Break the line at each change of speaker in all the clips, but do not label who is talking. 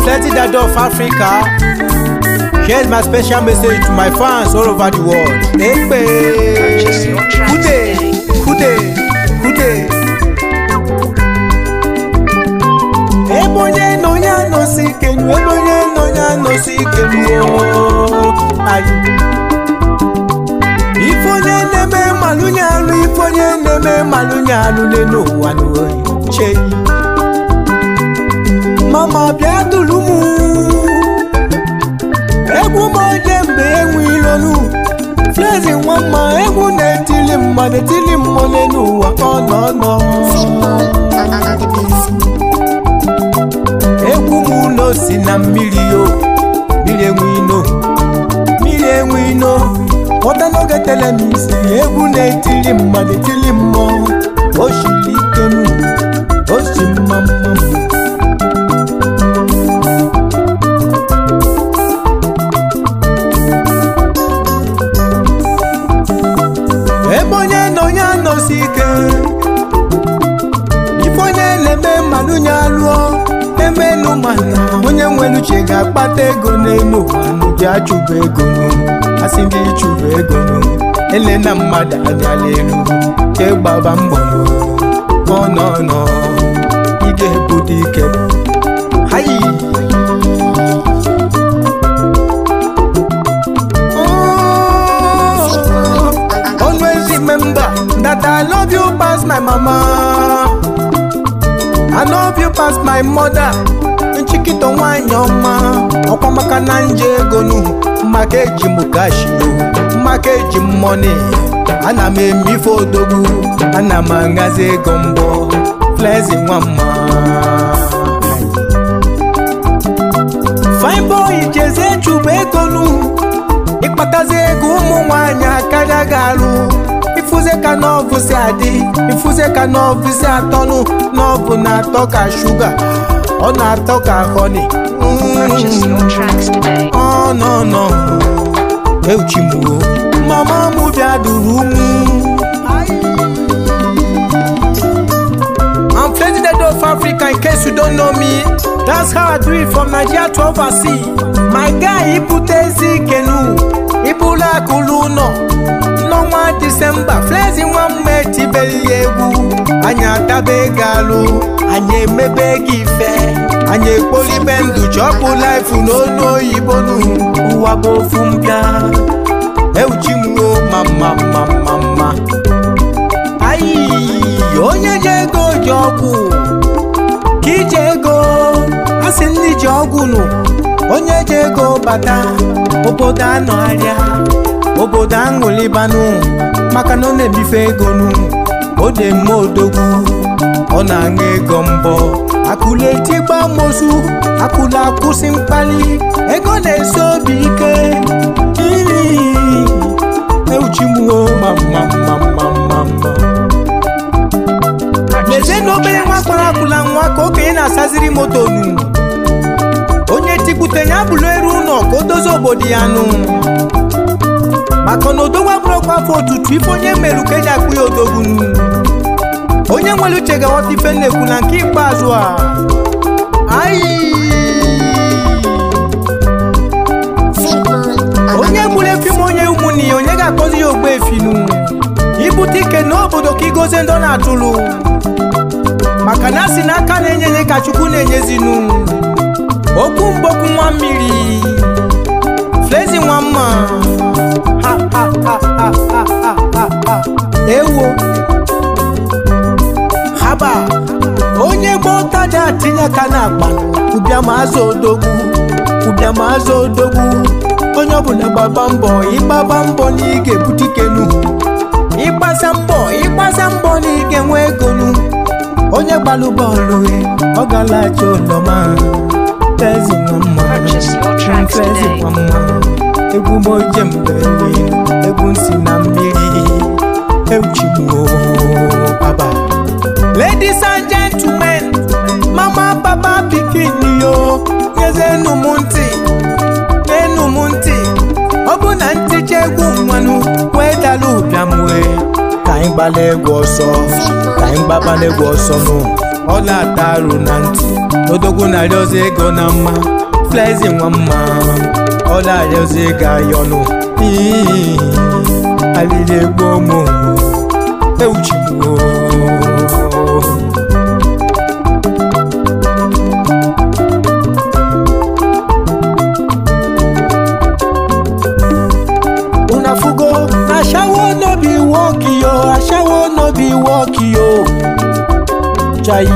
Plenty Dad of Africa. Here's my special message to my fans all over the world. Ekpe.
Purchase your tracks
Kude.
today.
Kude. Kude. Ebe onye nọ ya nọsi ikenu, ebe onye nọ ya nọsi ikenu ooo. Ayi. Ife onye na-eme malụnye alụ, ife onye na-eme malụnye alụ n'elu ụwa n'oyi. Cheyi. Mama bịa tụrụ mụ. Egwu m oje mgbe enwe ilonu. Flezi nwa mma egwu na-etili mma na-etili mmụọ n'elu ụwa ọ nọ nọ. egwu m ụlọ si na mmiri o mmiri enwe ino mmiri enwe ino ghọta n'oge telemisi egwu na-etili mmadụ etili mmụọ o shiri ike m o si mma mma ebe onye nọ ya nọsi ike ife onye na-eme mmadụ nye alụọ emenu mana onye nwere uche ga-akpata ego n'elu ụwa n'ụdị achụba ego nụ asị ndị ịchụba ego nụ ele na mmadụ anyala elu ke gbaba mbọ nụ ọ nọ nọ ị ga-ebudo ike hayi Oh, always remember that I love you past my mama. I love you past my mother. Nchikito nwanyị ọma ọkwa maka na nje ego nu maka eji m kashi o maka eji m mọni ana m eme ife odogwu ana m aṅazi ego mbọ flezi nwa mma fine boy jeze chụba ego nu ịkpatazi ego ụmụ nwanyị akarịa gị alụ ifuze ka nọvụ si adị ifuze ka nọvụ si atọnụ nọvụ na-atọ ka shuga ọ na-atọ ka honi
Purchase your tracks today.
ọ nọ nọ euchimuo mama mụ bịa duru mụ I'm president of Africa in case you don't know me. That's how I do it from Nigeria to overseas. My guy, ibutezi ikenu, ibulu akụlụ ụlọ. N'ọnwa Disemba, Flezi nwa mma etibeli ya egwu. Anyị ataba ego alụ, anyị emebe gị ife. Anyị ekpolibe ndụ chọpụ life n'olu oyibo nụ. Ụwa bụ ofu mbịa. Euchimuo ma mma mma mma mma. ayi onye ji ego ji ọgwụ ka ije ego asị ndị ji ọgwụ nụ onye ji ego bata obodo anọgharịa obodo aṅụlibanụ maka na ọ na-ebife ego nụ ọ na-eme odogwu ọ na-aṅụ ego mbọ akụla etigba mozu akụla akwụsị mkpali ego na-esi obi ike iri euchimuo ma mma mma mma mma mma lezie na obere nwa kpara akwụla nwa ka okenye na-asaziri moto nu onye tikwute ya bụrụ eru ụlọ ka o dozie obodo ya nụ maka na odogwu abụrụkwa afọ otutu ife onye merụ ka eji akpụ ya odogwu nu onye nwere uche ga-aghọta ife na-ekwu na nke ikpeazụ a ayi onye gburu efi ma onye ụmụnne ya onye ga-akpọzi ya ogbe efinu ibute ike n'obodo ka igozie ndị ọ na-atụlụ maka na asị n'aka na-enye enye ka chukwu na-enyezinu okwu mgbokwu nwa mmiri flezi nwa mma Ha, ha, ha, ha, ha, ha, ha, ha. ewo haba onye gba ụtaja tinye aka n'akpa ụbịamazụ odogwu ụbịamazụ odogwu onye ọbụla gbaba mbọ ịgbaba mbọ na ị ga-ebute ikenu ịgbasa mbọ ịgbasa mbọ na ị ga-enwe ego nu onye gbalụ bọọlụ ọ galacha ụlọma tezi nwa mma
Purchase your tracks
tezi
today.
nwa mma egwu moje mbeli egwu nsi na mmiri euchigbuo baba ladies and gentlemen mama papa pikin yo nyezenu m ntị n'enu m ntị ọ bụ na nticha egwu nwanụ wee dala ụbịam wee ka anyị gbala egwu ọsọ ka anyị gbabala egwu ọsọ nụ ọla atarụ na ntị odogwu na-arịọzi ego na mma flezi nwa mma ọla arịọzi ego ayọnụ Ii, alili egbo mụ ewuchigbo unafugo ashawo no be work yo ashawo no be work yo chai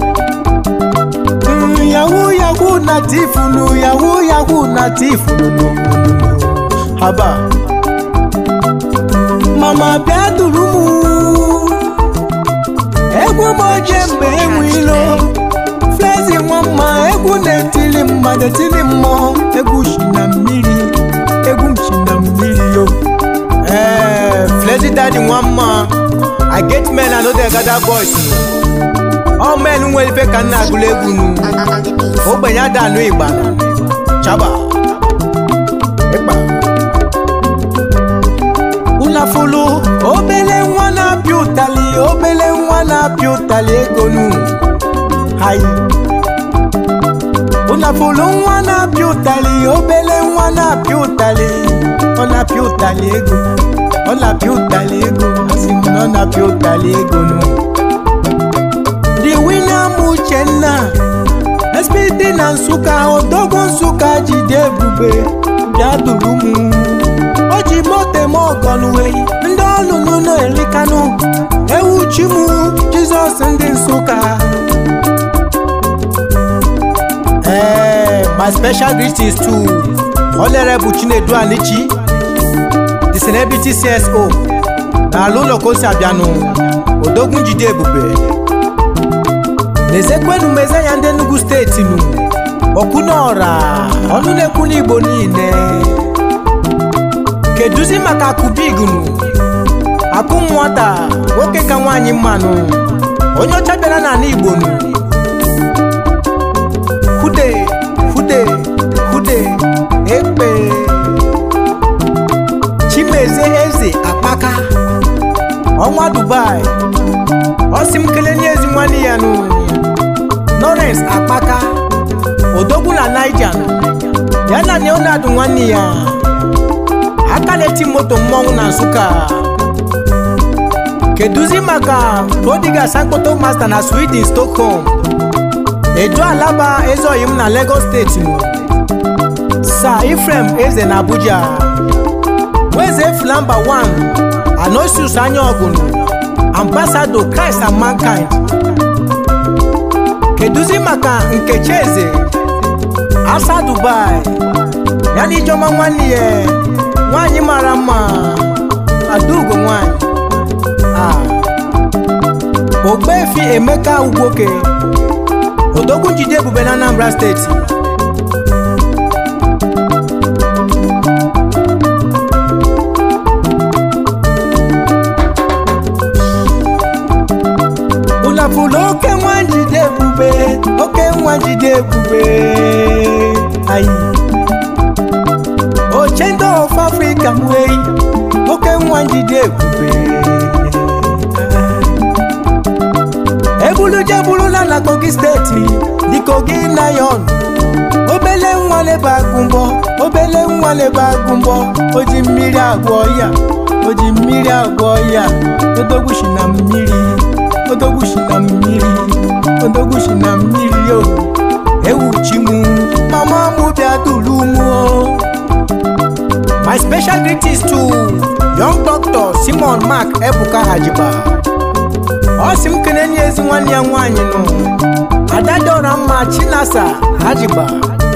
Mm, yahoo yahoo na tifunu yahoo yahoo na tifunu haba mama bịa duru m egwu m oje mgbe enwe ilo flezi nwa mma egwu na-etili mmadụ etili mmụọ egwu shi na mmiri egwu m shi na mmiri yo ee flezi dadi nwa mma i get men and no dey gather boys ọ men nwere ife ka m na-agụla egwu nu ogbenye ada anụ igba chaba ịkpa ụlafulu obele nwa na-apịa ụtali obele nwa na-apịa ụtali ego nu hai ụlafulu nwa na-apịa ụtali obele nwa na-apịa ụtali ọ na-apịa ụtali ego ọ na-apịa ụtali ego asị m na ọ na-apịa ụtali ego nu the winner m uchenna spd na nsụka odogwu nsụka jide ebube bịa duru m o ji moto eme ọgọnwe ndị ọlụlụ na-erikanụ ewu chi m jizọs ndị nsụka ee my special greetings to honorable chinedu anichi the celebrity cso na ala ụlọ ka o si abịanụ odogwu njide ebube n'ezekwenu meze ya ndị enugu steeti nụ okwunọra ọnụ na-ekwu n'igbo niile keduzi maka akụbigunu akụ nwata nwoke ka nwaanyị mmanụ onye ọcha bịara n'ala igbo nụ hude hude hude ekpe chimeze eze akpaka ọnwa dubai ọ sị m kelenye ezi nwanne ya nụ lawrence akpaka odogwu na naija ya na leonard nwanne ya aka na-eti moto mmọnwụ na nsụka keduzi maka prodigal sankoto master na sweden stockholm edo alaba ezeoyi m na lagos steeti nụ sir ifrem eze na abuja weze flamba 1 anosius anya ọgụnụ ambassador christ and mankind keduzi maka nkechi eze asa dubai ya na ijeọma nwanne ya nwanyị mara mma adaugo nwanyị a ogbefi emeka ugwoke odogwu njide ebube na anambra steeti ụlafụlụ oke nwa njide ebube oke nwa njide ebube ayi ochendo of africa mwei oke nwa njide ebube ebuluje burula na kogi steeti dị kogi nayon obele nwa lebe agụmbọ obele nwa lebe agụmbọ o ji mmiri agwọ ya o ji mmiri agwọ ya odogwu shi na mmiri odogwu shi na mmiri odogwu shi na mmiri o ewu chi mu mama mu bịa duru mu o my special greetings to young doctor simon mark ebuka hajiba ọ sị m kene nye ezi nwanne ya nwaanyị nụ adadora mma chinasa hajiba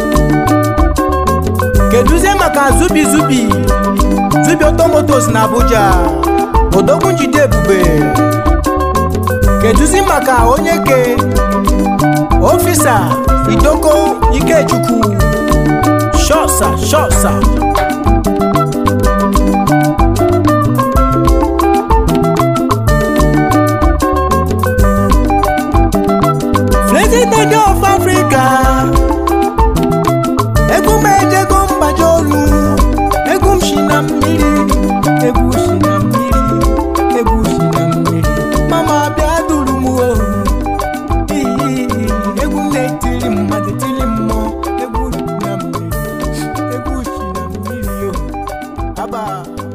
keduzie maka zubi zubi zubi otomotos na abuja odogwu njide ebube keduzi maka onye ke ofisa idoko ikechukwu shosa shosa president of africa egwu m ejego mgbaji olu egwu m shi na mmiri egwu shi na mmiri egwu shi na mmiri mama bịa duru m o Ii. mba